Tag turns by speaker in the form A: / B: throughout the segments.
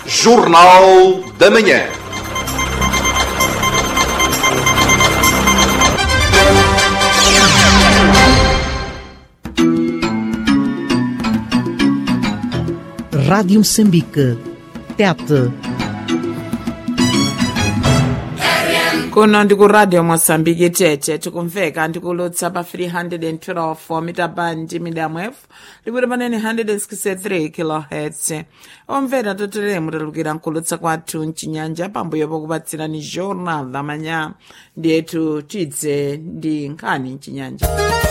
A: Jornal da Manhã.
B: Rádio Moçambique. Tete.
C: kuno ndikuradio mosambiki tete tikumveka ndikulutsa pa 312 mita bandi medium f likuti panene 163 kilohertz omvera totelemu talukira nkulutsa kwathu mchinyanja pambuyo pokupatsirani jornal la manya ndiyetu tidze ndi nkhani mchinyanja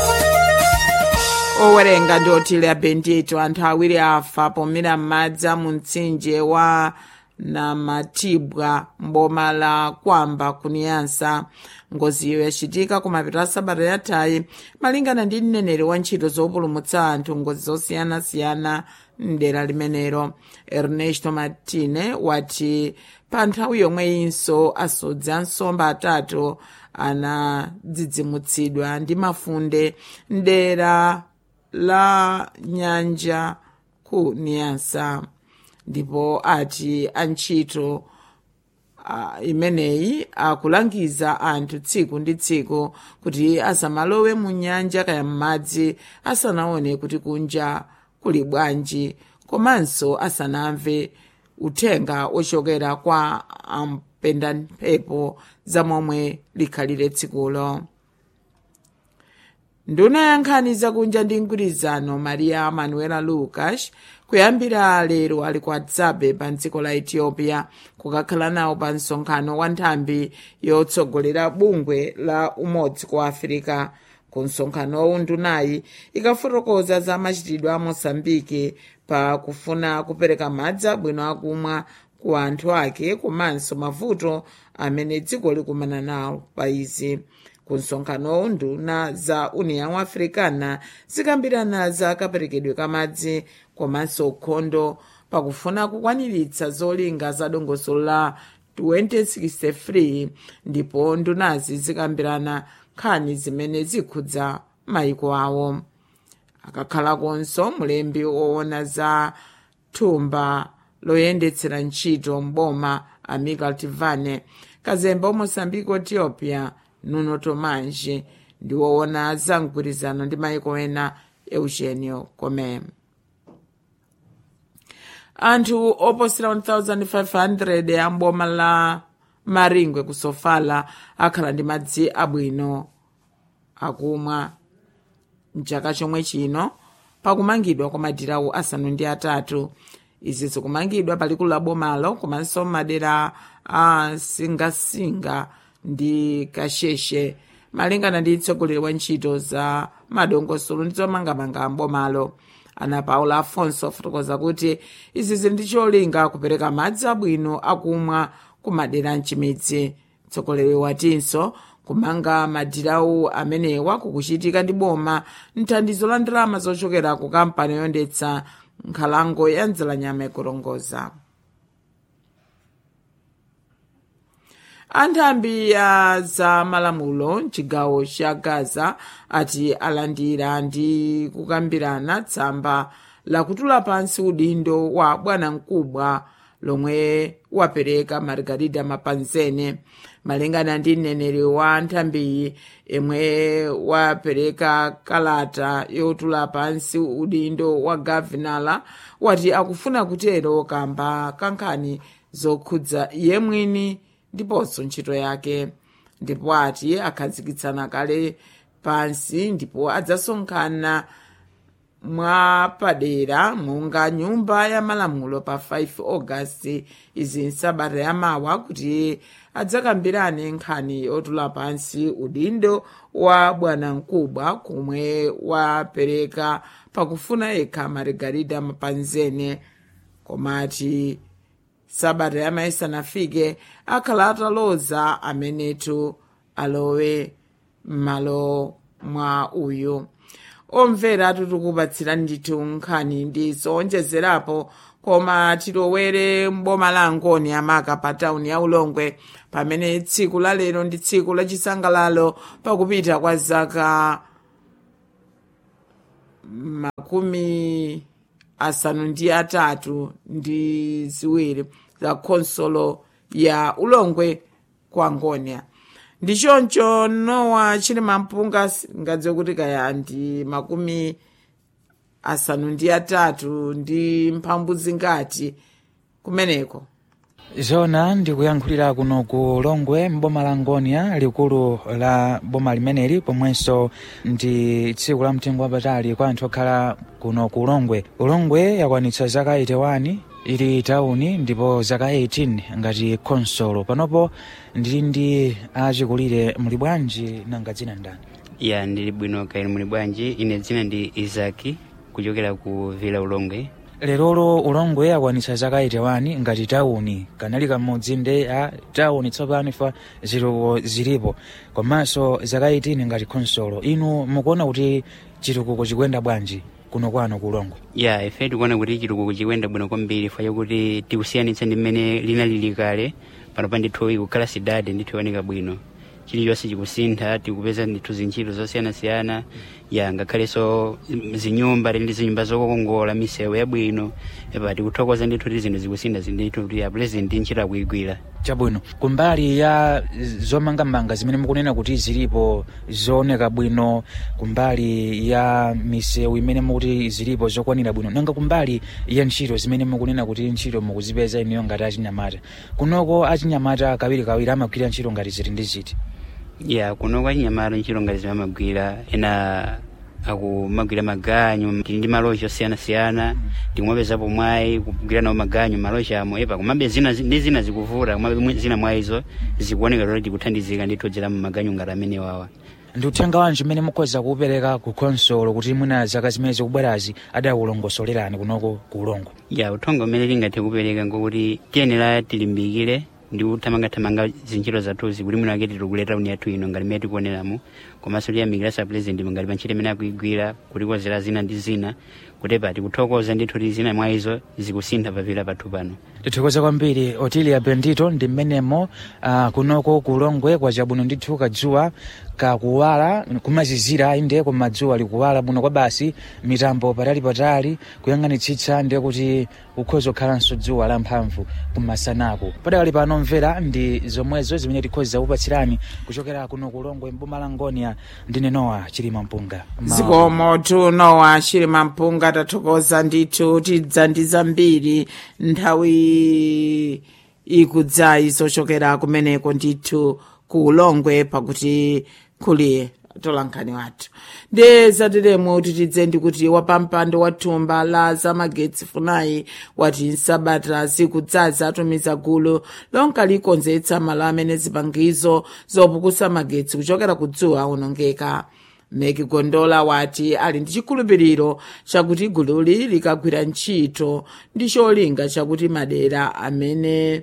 C: owerenga ndi otile abendito anthu awiri afa pomira m'madzi a mu mtsinje wa namatibwa mboma la kwamba kuniyansa ngoziyo yachitika kumapeto a sabata yathayi malingana ndi mneneri wa ntchito zopulumutsa anthu ngozi zosiyanasiyana mdera limenelo ernesto martine wati pa nthawi yomweyinso asodzi a nsomba atatu anadzidzimutsidwa ndi mafunde mdera la nyanja ku niyansa ndipo ati antchito uh, imeneyi akulangiza anthu tsiku ndi tsiku kuti asamalowe mu nyanja kaya m'madzi asanaone kuti kunja kuli bwanji komanso asanamve uthenga ochokera kwa ampenda mphepo za momwe likhalire tsikulo nduna ya nkhani zakunja ndi mgwirizano maria manuela lucas kuyambira lero ali ku adzabe pa dziko la ethiopia kukakhala nawo pa msonkhano wa nthambi yotsogolera bungwe la umodzi ku afirika ku msonkhanowu ndunayi ikafotokoza za machitidwe a mosambike pa kufuna kupereka madzi abwino akumwa ku anthu ake komanso mavuto amene dziko likumana nawo pa izi ku msonkhanowu nduna za union africana zikambirana za kaperekedwe ka madzi komanso ukhondo pakufuna kukwaniritsa zolinga za dongosolo la 2063 ndipo ndunazi zikambirana nkhani zimene zikhudza mayiko awo akakhalakonso mulembi woona za thumba loyendetsera ntchito mboma amical tivane kazemba wamosambiko ethiopia nuno tomanje ndi woona za mgwirizano ndi mayiko ena eugenio come anthu oposera 1500 amboma la maringwe ku sofala akhala ndi madzi abwino akumwa mchaka chomwe chino pakumangidwa kwa madirawu asanu ndi atatu izi zikumangidwa palikulu la bomalo komanso madera a singasinga ndi kasheshe malingana ndi mtsogoleri wa ntchito za madongosolo ndi zomangamanga mbomalo ana paula afonso afotokoza kuti izi zili ndi cholinga kupereka madzi abwino akumwa ku madera mchimidzi mtsogoleri watinso kumanga madirawu amenewa kukuchitika ndi boma mthandizo la ndalama zochokera ku kampani yoyendetsa nkhalango ya mdzalanyama ikurongoza anthambi ya za malamulo mchigawo cha gaza ati alandira ndi kukambirana tsamba lakutula pansi udindo wa bwanamkubwa lomwe wapereka margarida mapanzene malingana ndi mneneri wa nthambiyi imwe wapereka kalata yotula pansi udindo wa gavinala wati akufuna kutero kamba kankhani zokhudza iye mwini ndiponso ntchito yake ndipo ati akhazikitsana kale pansi ndipo adzasonkhana mwapadera monga nyumba ya malamulo pa 5 augasti izi nsabata yamawa kuti adzakambirane nkhani yotula pansi udindo wa bwanamkubwa kumwe wapereka pakufuna yekha margarida mapanzene komati sabata yamawa isanafike akhala ataloza amenetu alowe m'malo mwa uyu omvera tikukupatsirani ndithu nkhani ndi zowonjezerapo koma tilowere mboma la angoni amaka pa tawuni ya ulongwe pamene tsiku la lero ndi tsiku lachisangalalo pakupita kwa zaka makumi asanu ndi atatu ndi ziwiri za khonsolo ya ulongwe kwa ngonia ndichoncho nowa chili mampunga ngadziwe kuti kaya ndi makumi asanu ndi atatu ndi mphambu zingati kumeneko
A: zona ndikuyankhulira kuno ku longwe mboma la ngonia likulu la boma limeneli pomwenso ndi tsiku la mtengo wapatali kwa anthu okhala kuno ku longwe ulongwe yakwanitsa zaka 81 ili tauni ndipo zaka 18 ngati khonsolo panopo ndili ndi achikulire muli bwanji nanga dzina ndani
D: ya ndili bwino kaili muli bwanji ine dzina ndi izaki kuchokera ku vila ulongwe
A: lerolo ulongwe akwanitsa zaka 81 ngati tauni kanali kamodzi nde a tauni tsopano ifa zitukuko zilipo komanso zaka 18 ngati khonsolo inu mukuona kuti chitukuko chikuyenda bwanji kuno kwano ku ulongwe
D: ya ife tikuona kuti chitukuko chikuyenda bwino kwambiri fa chakuti tikusiyanitsa ndi mmene linalili kale pano pa ndithu ikukhala sidade ndithu ioneka bwino chilichonse chikusintha tikupeza ndithu zintchito zosiyanasiyana ya ngakhalenso zinyumba ndi zinyumba zokongola misewu yabwino epa tikuthokoza ndithu kuti zinthu zikusintha ndithu kuti ya president ntchito akuyigwira
A: chabwino kumbali ya zomangamanga zimene mukunena kuti zilipo zooneka bwino kumbali ya misewu imene mukuti zilipo zokwanira bwino nanga kumbali ya ntchito zimene mukunena kuti ntchito mukuzipeza iniyo ngati achinyamata kunoko achinyamata kawirikawiri amagwira ntchito ngati ziti ndi ziti
D: ya kunoko achinyamata ntchito ngati zimene amagwira ena akumagwira maganyu tili ndi maloji osiyanasiyana tikumwapezapo mwayi kugwira nawo maganyu maloji amo epa kumabe zina ndi zina zikuvuta kumabe zina mwa izo zikuoneka kuti tikuthandizika ndithu kudzera mu maganyu ngati amene wawa
A: ndi uthenga wanji umene mukhoza kuupereka ku khonsolo kuti mwina zaka zimene zikubwerazi adakulongosolerani kunoko ku ulongwe
D: ya uthenga umene tingathe kupereka ngokuti tiyenera tilimbikire ndi kuthamangathamanga zintchito zathuzi kuti mwina wake titikuleta tauni yathu ino ngati mmene tikuoneramo komanso tiyamikira sa president ngati pa ntchito imene akuigwira kutikozera zina ndi zina kuti pa tikuthokoza ndithu kuti zina mwa izo zikusintha pavila pathu pano
A: tithokoza kwambiri otilia bendito ndi mmenemo uh, kunoko ku ulongwe kwa chabwino ndithu kadzuwa kakuwala kumazizira inde koma dzuwa likuwala bwino kwa basi mitambo patali patali kuyang'anitsitsa ndiye kuti ukhoza kukhalanso dzuwa la mphamvu kumasanako padakali pano mvera ndi zomwezo zimene tikhoza kupatsirani kuchokera kuno ku ulongwe mboma la ngonia ndine nowa chilima mpunga Ma-
C: zikomo tunowa chilima mpunga tathokoza ndithu tidza ndi zambiri nthawi ikudzayi zochokera kumeneko ndithu ku ulongwe pakuti kuli tolankhani wathu ndi zateremo kuti tidze ndikuti wapampando wa thumba la zamagetsi funayi wati nsabata zikudzaza atumiza gulu lonka likonzetsa malo amene zipangizo zopukusa magetsi kuchokera kudzuwa awonongeka meki gondola wati ali ndi chikhulupiriro chakuti gululi likagwira ntchito ndi cholinga chakuti madera amene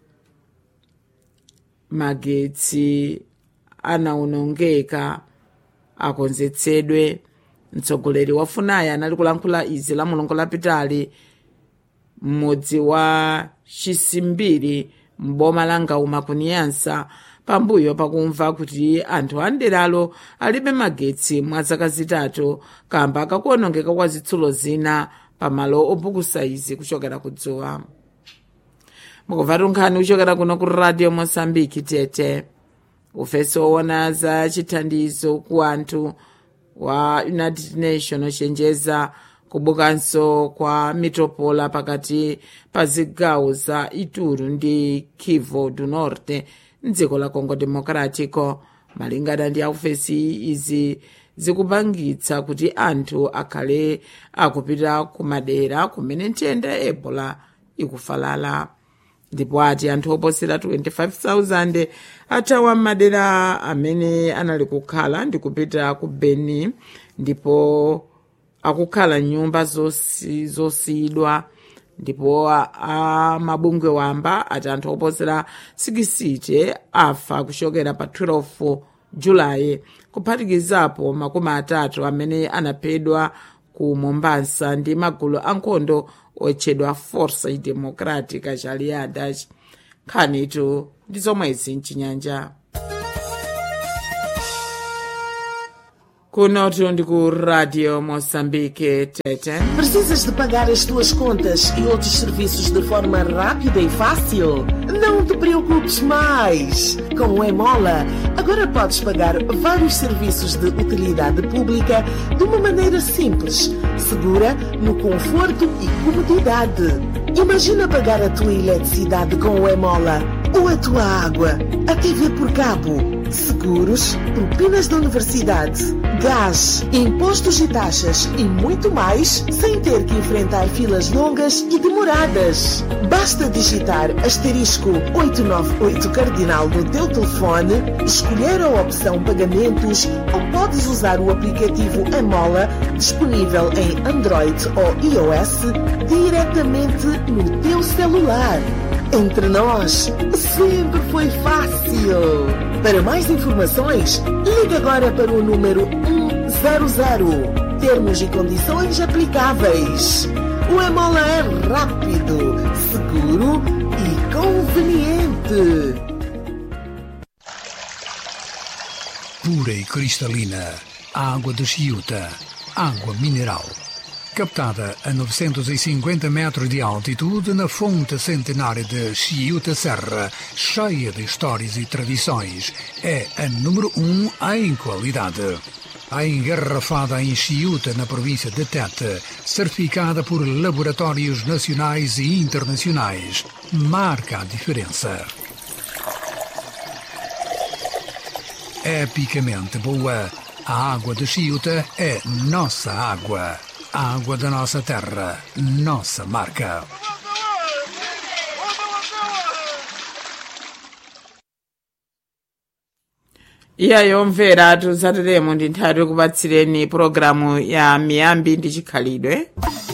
C: magetsi anawonongeka akonzetsedwe mtsogoleri wa funaya anali kulankhula izi la mulongo lapitali m'mudzi wa chisimbiri m'boma la ngauma kuniyansa pambuyo pakumva kuti anthu a nderalo alibe magetsi mwa zaka zitatu kamba kakuonongeka kwa zitsulo zina pamalo opukusa izi kuchokera kudzuwa mukumva tunkhani kuchokera kuno ku radio mosambiki tete ufesi woona za chithandizo ku anthu wa united nation ochenjeza kubukanso kwa mitopola pakati pa zigawo za ituru ndi kivu du norte mdziko la congo democratico malingana ndi aufesi izi zikupangitsa kuti anthu akhale akupita kumadera kumene nthenda ya ebola ikufalala ndipo ati anthu oposera 25,000 athawa m'madera amene anali kukhala ndi kupita ku beni ndipo akukhala nyumba zosi- zosiyidwa ndipo a- a mabungwe wamba ati anthu oposera 60 afa kuchokera pa 12 julayi kuphatikizapo makumi atatu amene anaphedwa ku mombasa ndi magulu ankhondo otchedwa força democrática aliadas nkhanitu ndi zomwezi mchinyanja kunotu ndi ku radio moçambique tete
E: Precisas de pagar as tuas contas e outros serviços de forma rápida e fácil? Não te preocupes mais! Com o Emola, agora podes pagar vários serviços de utilidade pública de uma maneira simples, segura, no conforto e comodidade. Imagina pagar a tua eletricidade com o Emola, ou a tua água, a TV por cabo, seguros, propinas da universidade, gás, impostos e taxas e muito mais sem ter que enfrentar filas longas e demoradas. Basta digitar asterisco 898 cardinal no teu telefone, escolher a opção pagamentos ou podes usar o aplicativo Emola disponível em Android ou iOS diretamente no teu celular. Entre nós, sempre foi fácil. Para mais informações, ligue agora para o número 100. Termos e condições aplicáveis. O Emola é rápido, seguro e conveniente.
F: pura e cristalina, a água de Chiuta, água mineral. Captada a 950 metros de altitude na fonte centenária de Chiuta Serra, cheia de histórias e tradições, é a número um em qualidade. A engarrafada em Chiuta, na província de Tete, certificada por laboratórios nacionais e internacionais, marca a diferença. epicamente boa. A água de Chiuta é nossa água. A água da nossa terra, nossa marca.
C: iyayo mvera tuzatulemo ndi nthawi yokupatsireni pulogalamu ya miyambi ndi chikhalidwe